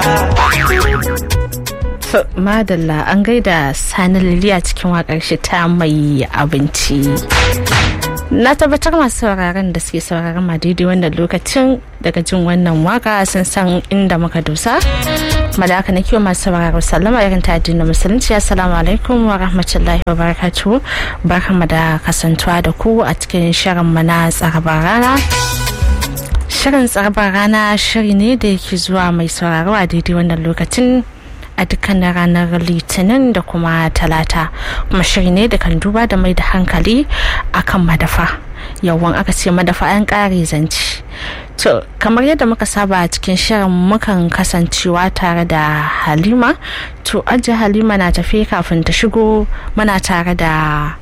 madalla an gaida sani liliya cikin wakar shi ta mai abinci na tabbatar masu sauraron da suke sauraron ma daidai wannan lokacin daga jin wannan waka sun san inda muka dosa malaka na kiwo masu sauraro sallama irin ta addinin musulunci assalamu alaikum wa rahmatullahi wa barakatuhu barkamu da kasantuwa da ku a cikin shirin mana tsarabar rana shirin tsarabar rana shiri ne da yake zuwa mai sauraro a daidai wannan lokacin a dukkanin ranar litinin da kuma talata kuma shiri ne da kan duba da mai da hankali akan madafa yawan aka ce madafa an kare zanci to kamar yadda muka saba a cikin shirin mukan kasancewa tare da halima to ajiye halima na tafi kafin ta shigo muna tare da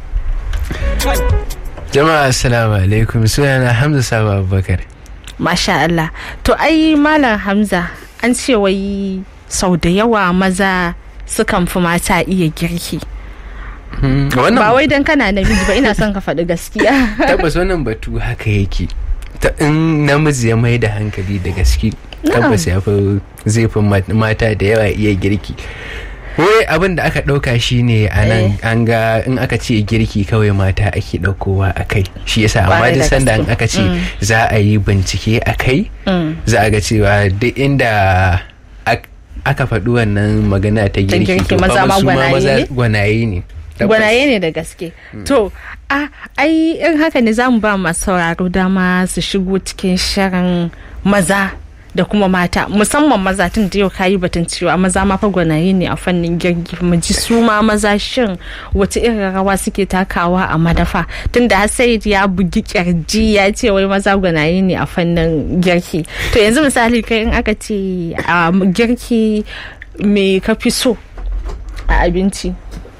jama'a assalamu alaikum sunana hamza sabo abubakar masha Allah to ai malam hamza an ce wai sau da yawa maza sukan fi mata iya girki ba wai don kana namiji ba ina son ka faɗi gaskiya tabbas wannan batu haka yake ta in namiji ya mai da hankali da gaske tabbas ya fi zai fi mata da yawa iya girki wai abin da aka ɗauka shi ne a nan an ga in aka ce girki kawai mata ake ɗaukowa a kai shi yasa amma duk sanda in aka ce za a yi bincike a kai za a ga cewa duk inda aka faɗi wannan magana ta girki to maza ma gwanaye ne gwanaye ne da gaske to a ai in haka ne zamu ba masu sauraro dama su shigo cikin shirin maza da kuma mata musamman maza tun da yau kayi batun cewa maza ma fa gwanaye ne a fannin girki mu ji su ma maza shin wace irin rawa suke takawa a madafa tun da Said ya bugi kirji ya ce wai maza gwanaye ne a fannin girki to yanzu misali kai in aka ce a girki me ka fi so a abinci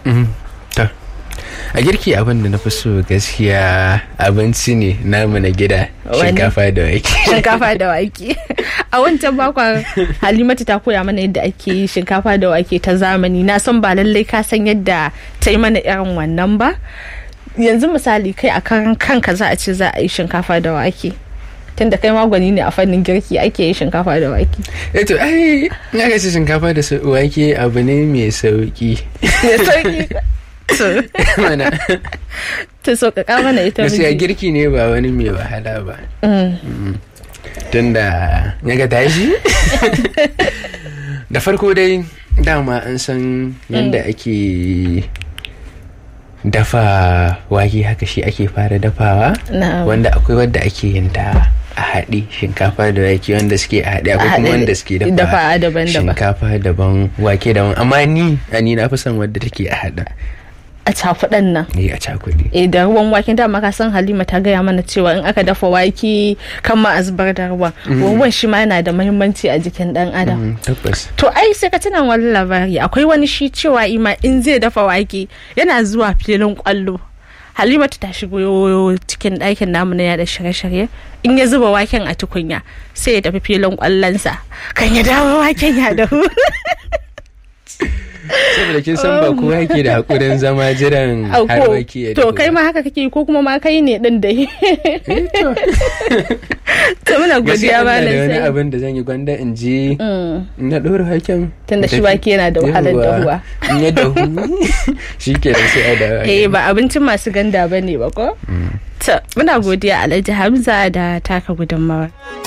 a girki abin da na fi so gaskiya abinci ne namu na gida shinkafa da wake shinkafa da wake a wancan bakon halimatu ta koya mana yadda ake yi shinkafa da wake ta zamani na san ba lallai ka san yadda ta yi mana irin wannan ba yanzu misali kai a kan kanka za a ce za a yi shinkafa da wake tunda kai magwani ne a fannin girki ake yi shinkafa da wake eto ai in aka ce shinkafa da wake abu ne mai sauki mai sauki mana ta sauƙaƙa mana ita gaskiya girki ne ba wani mai wahala ba tunda ya ga tashi da farko dai dama an san yadda ake dafa wake haka shi ake fara dafawa wanda akwai wadda ake yin ta a haɗe shinkafa da wake wanda suke a haɗe akwai kuma wanda suke dafa shinkafa daban wake daban amma ni a ni na fi son wadda take a haɗa a cakuɗan nan. Eh a cakuɗi. Eh da ruwan waken dama ka san Halima ta gaya mana cewa in aka dafa wake kan ma a zubar da ruwan. Ruwan shi ma yana da muhimmanci a jikin ɗan adam. Tabbas. To ai sai ka tuna wani labari akwai wani shi cewa ima in zai dafa wake yana zuwa filin kwallo. Halimatu ta shigo cikin ɗakin namu na da shirye-shirye in ya zuba waken a tukunya sai ya tafi filin kwallonsa kan ya dawo waken ya dahu. saboda kin san ba kowa yake da hakurin zama jiran har wake ya to kai ma haka kake ko kuma ma kai ne din da to muna godiya ba da wani abin da zan yi gwanda in ji na ɗora haken tunda shi wake yana da wahalar dahuwa in ya dahu shi ke da sai a dawa eh ba abincin masu ganda ba ne ba ko to muna godiya alhaji hamza da taka gudunmawa